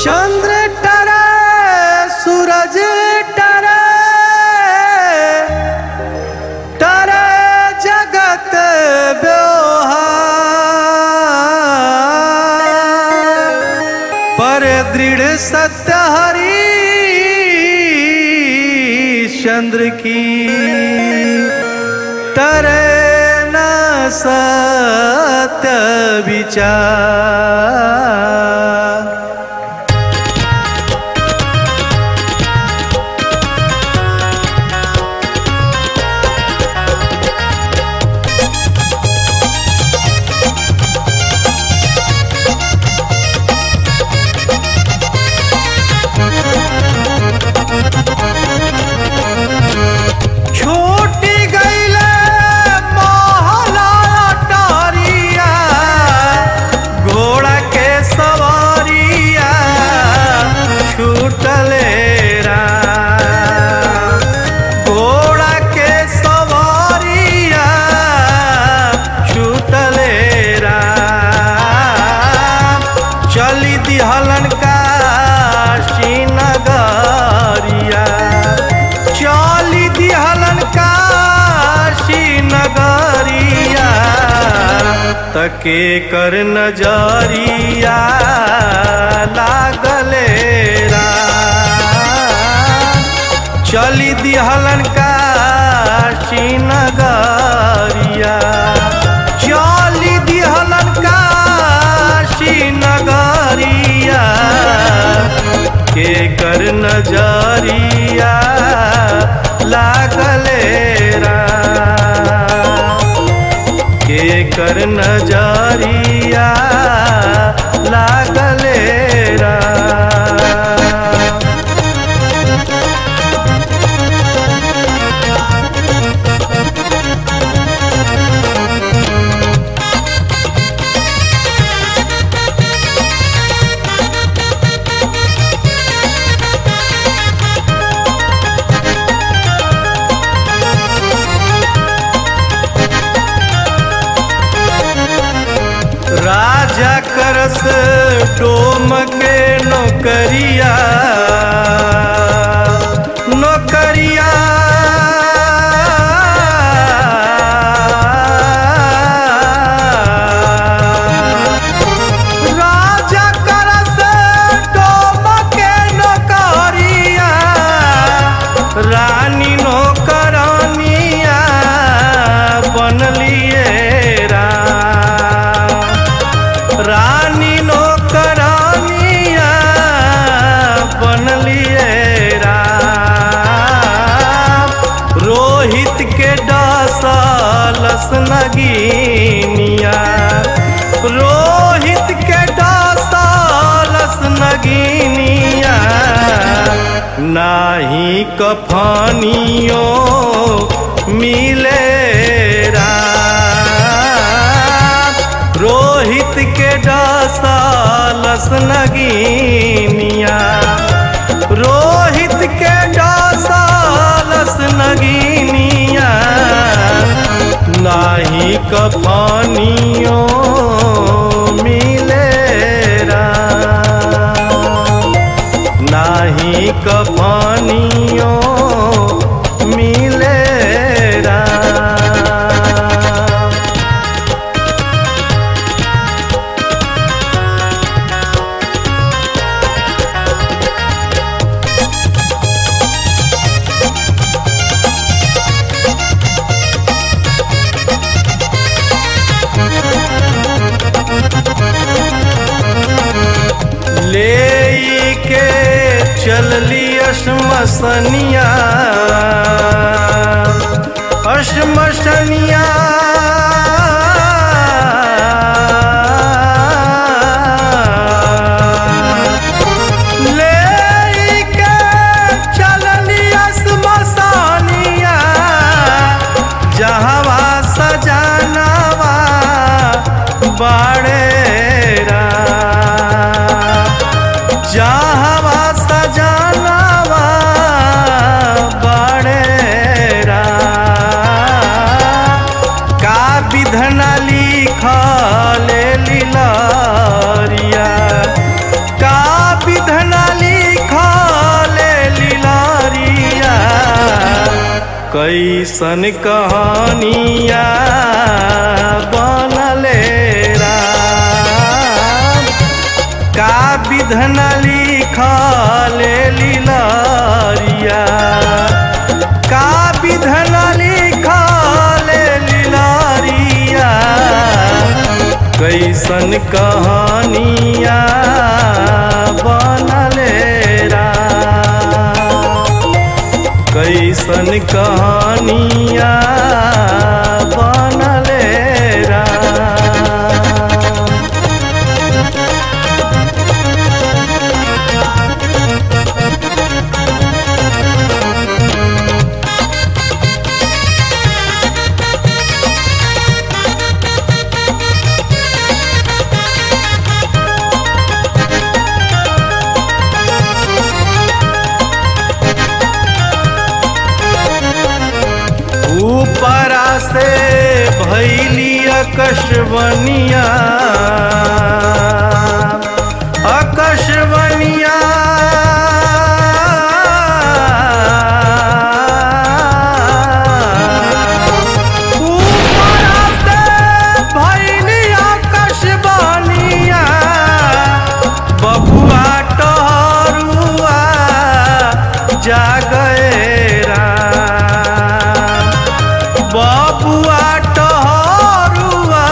चंद्र टरे सूरज टरे टरे जगत व्यवहार पर दृढ़ सत्य हरि चंद्र की टरे न सत्य विचार छोटी गईले मोहला टारिया घोड़ा के सवारिया छूटले राम। घोड़ा के सवारिया छूटले राम। चली दिहलन का नगरिया चली दिहलन काशी नगरिया तके कर नजरिया लागले राम। चली दिहलन काशी नगरिया चली दिहलन काशी नगरिया के कर नजरिया लागले राम। के कर नजरिया लागले राम। राजा करस डोम के नौकरिया नौकरिया राजा करस डोम के नौकरिया रानी नौकरानिया बनलिए राम रानी नौकरानिया बनलिए राम रोहित के डासलस नगीनिया रोहित के डासलस नगीनिया नाही कफानियों मिले राम रोहित के डासालस नगीनिया रोहित के डासालस नगीनिया नाही कफानियों मिले राम नाही कफानियों मिले राम ले के चलली अश्मसनिया अश्मसनिया ले के चलली अश्मसनिया जहवा सजानवा बाड़े जहवा सजानवा बाड़े कैसन कहानिया बनले राम का विधन लिखल लीलरिया का विधन लिखल लीलरिया कैसन कहानिया बनले राम कैसन कहानिया बनले राम ऊपरा से भैली अकशवनिया अकशवनिया ऊपरा से भैली अकशवनिया बबुआ टहरुआ जागए राम बबुआ टहरुआ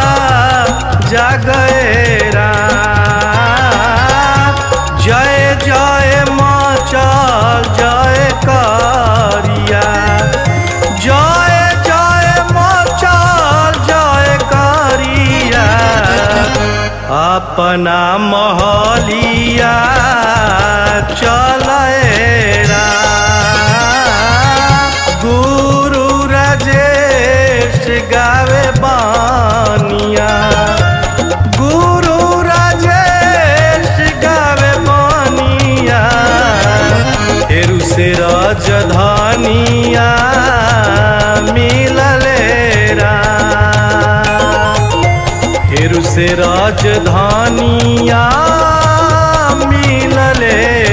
जागए राम जय जय मचल जय करिया जय जय मचल जय करिया अपना महलिया चले गुरु राजेश गावे बानिया गुरु राजेश गावे बानिया फेरू से राजधानिया मिलले राम फेरू से राजधानिया मिलले